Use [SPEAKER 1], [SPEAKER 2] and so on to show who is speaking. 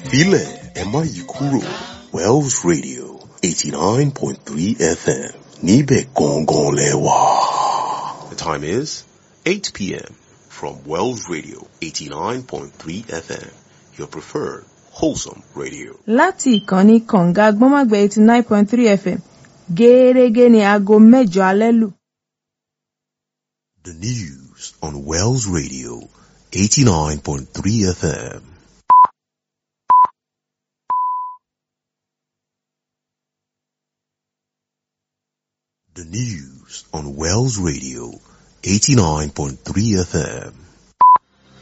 [SPEAKER 1] Filẹ̀ ẹ má yí kúrò Wells Radio eighty nine point three FM níbẹ̀ gangan lẹ wà. The time is eight p.m. from Wells Radio eighty nine point three FM your preferred wholesome radio.
[SPEAKER 2] láti ìkànnì kànga gbọ́nmágbẹ́ eighty nine point three fm gẹ́ẹ́rẹ́gẹ́ ní aago mẹ́jọ alẹ́ lù.
[SPEAKER 1] The news on Wells Radio 89.3 FM. The news on Wells Radio 89.3 FM.